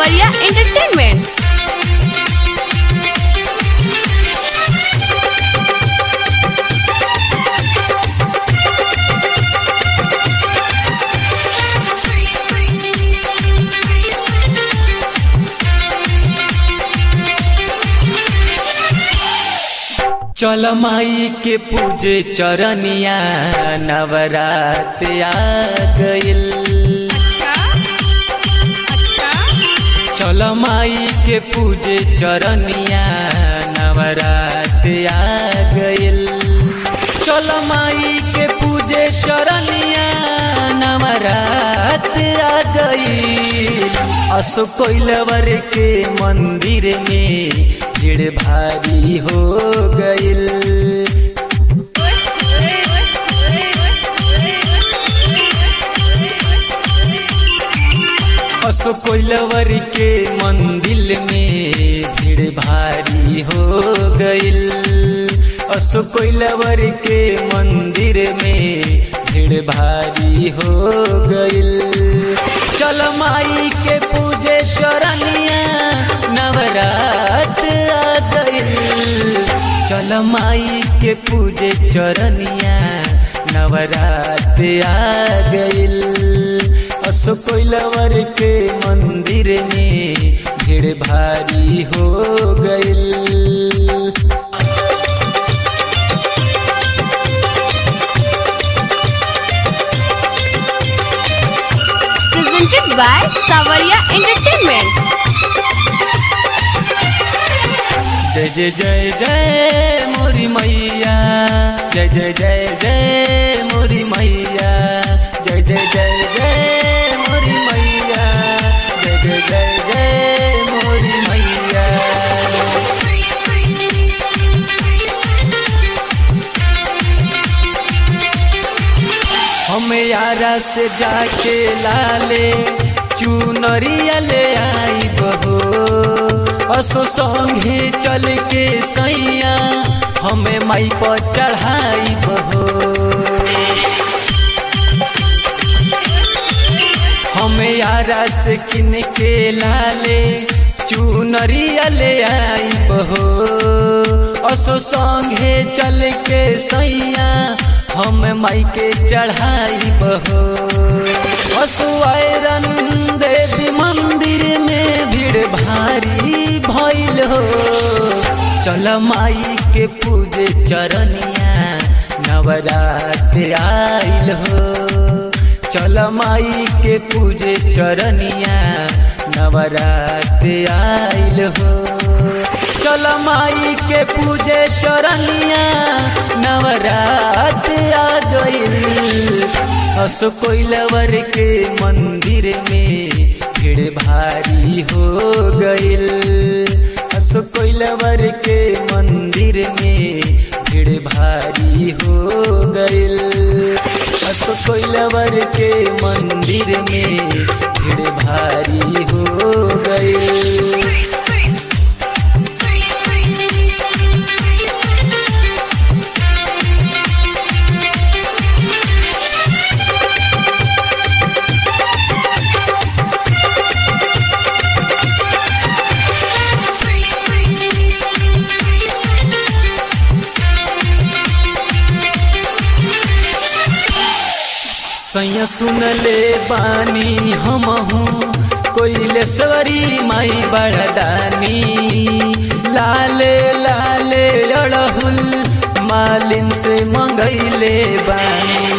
Savaria Entertainments. चल माई के पूजे चरनिया नवरात आ गइल अच्छा अच्छा चल माई के पूजे चरनिया नवरात आ गइल चल माई के पूजे चरनिया नवरात आ गइल असो कोइलवर के मंदिर में भीड़ भारी हो गइल असो कोइलवर के मंदिर में भीड़ भारी हो गइल असो कोइलवर के मंदिर में भीड़ भारी हो गइल चल माई के पूजे चरनिया नवरात आ गइल चल माई के पूजे चरनिया नवरात आ गइल असो कोइलवर के मंदिर में भीड़ भारी हो गइल Presented by Savaria Entertainments. जय जय जय जय मोरी मैया जय जय जय जय मोरी मैया जय जय जय जय मोरी मैया जय जय जय जय मोरी मैया हम यारा से जाके लाले चुनरिया ले आई बहो असो संगे चल के सैया हमें माई पर चढ़ाई बहो हमें यारा से किन के लाले चुनरिया ले आई बहो असो संगे चल के सैया हम माई के चढ़ाई बहो असो आयरन देवी मंदिर में भीड़ भारी भइल हो चल माई के पूजे चरनिया नवरात आइल हो चल माई के पूजे चरनिया नवरात आइल हो चल माई के पूजे चरनिया नवरात आ गइल असो कोइलवर के मंदिर में भीड़ भारी हो गइल असो कोइलवर के मंदिर में भीड़ भारी हो गइल असो कोइलवर के मंदिर में भीड़ भारी हो गइल सैया सुन ले बानी हम हूँ कोइलेश्वरी माई बड़दानी लाले लाले अड़हुल मालिन से मंगैले बानी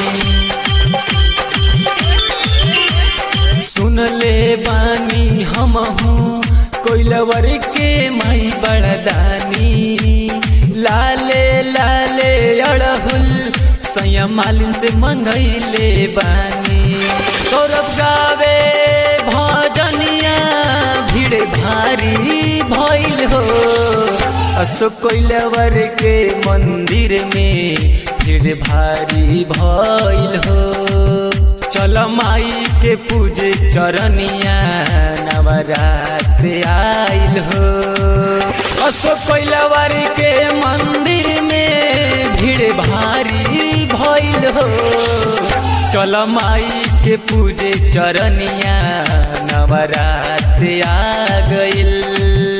सुन ले बानी हम हूँ कोइलवर के माई बड़दानी लाले लाले अड़हुल सैया मालिन से मंगैले बानी सौरभ गावे भजनिया भीड़ भारी भइल हो अशोक कोइलवर के मंदिर में भीड़ भारी भइल हो चल माई के पूजे चरनिया नवरात आइल हो अशोक कोइलवर के मंदिर में भीड़ भारी भइल हो चल माई के पूजे चरनिया नवरात आ गइल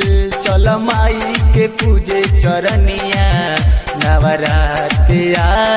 चल माई के पूजे चरनिया नवरात आ